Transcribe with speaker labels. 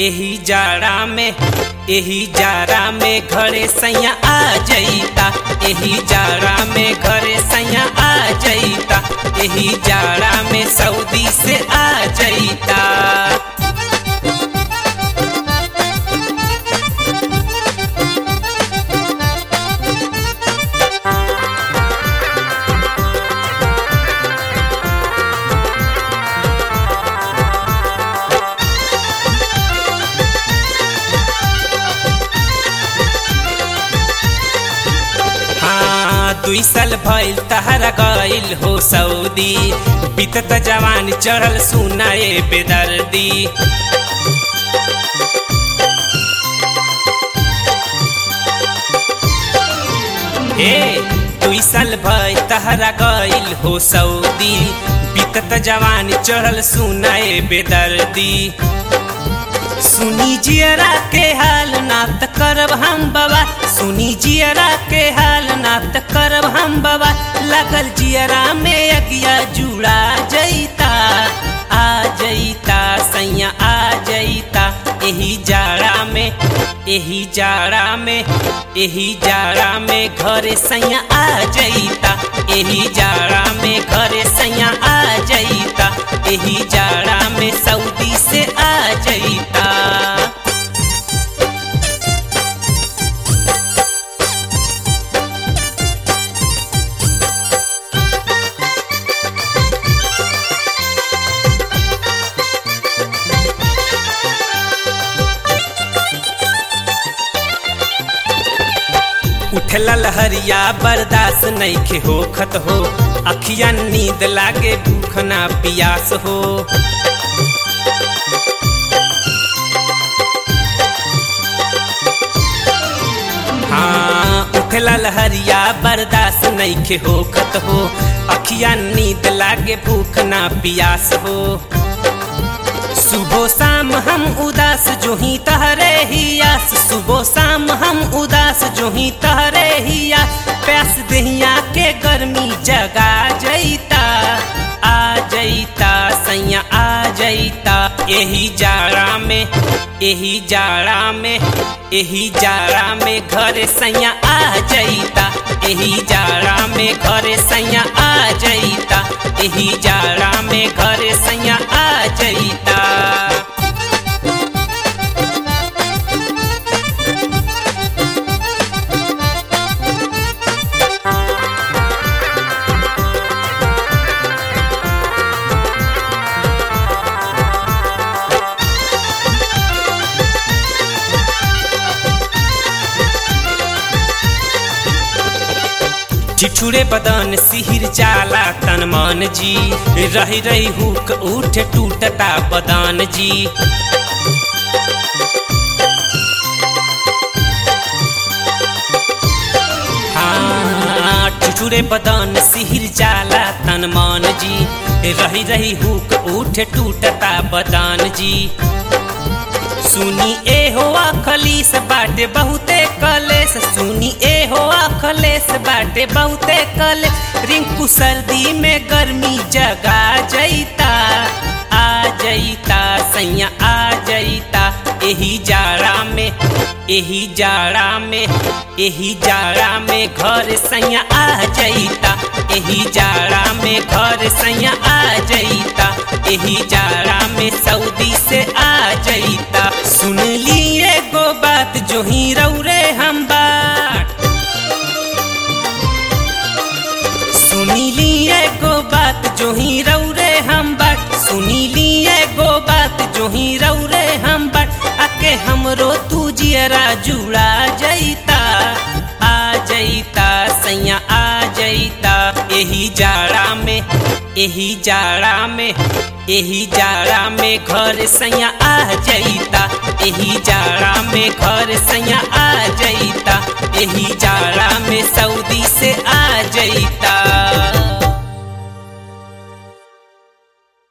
Speaker 1: एही जाड़ा में एही जाड़ा में घरे सैया आ जईता एही जाड़ा में घरे सैया आ जईता एही जाड़ा में सऊदी से आ जईता हाँ दुई साल भइल तहरा गइल हो सऊदी बीतत जवान चढ़ल सुनाए बेदर्दी हे दुई साल भइल तहरा गइल हो सऊदी बीतत जवान चढ़ल सुनाए बेदर्दी सुनी जियरा के हाल ना त करब हम बाबा सुनी जियरा के हाल ना त करब हम बाबा लगल जियरा में अगिया जुड़ा जईता आ जईता सैया आ जईता एही जाड़ा में एही जाड़ा में एही जाड़ा में घरे सैया आ जईता एही जाड़ा में घरे सैया आ जईता एही जाड़ा में सऊदी से आ जईता उठला लहरिया बर्दाश्त नईखे होखत हो अखिया नींद लागे भूख ना पियास हो हाँ उठला लहरिया बर्दाश्त नईखे होखत हो अखिया नींद लागे भूख ना पियास हो सुबह शाम हम उदास जो ही तहरे ही आस सुबह शाम हम उदास जो ही तहरे ही आस प्यास दहिया के गर्मी जगा जईता आ जईता सैया आ जईता एही जाड़ा में एही जाड़ा में एही जाड़ा में घरे सैया आ जईता एही जाड़ा में घरे सैया आ जईता एही जाड़ा में घरे सैया आ जईता ठिठुरे बदन सिहिर जाला तन मन जी रही रही हुक उठ टूटता बदन जी हाँ ठिठुरे बदन सिहिर जाला तन मन जी रही रही हुक उठ टूटता बदन जी सुनी ए हो खलीस बाटे बहुते कलेस सुनी ए हो खलेस बाटे बहुते कले रिंकू सर्दी में गर्मी जगा जईता आ जईता सैया आ जईता एही जाड़ा में एही जाड़ा में एही जाड़ा में घर सैया आ जईता एही जाड़ा में घर सैया आ जईता एही जाड़ा में सऊदी से आ जईता सुन ली एगो बात जो ही रौरे हम बात सुनी ली एगो बात जो ही रौरे हम बात सुनी ली एगो बात जो ही रौरे हम बात आके हमरो तू जियरा जुड़ा जईता आ जईता सैया आ जईता एही जाड़ा में एही जाड़ा में एही जाड़ा में घर सैया आ जईता एही जाड़ा में घर सैया आ जईता एही जाड़ा में सऊदी से आ जईता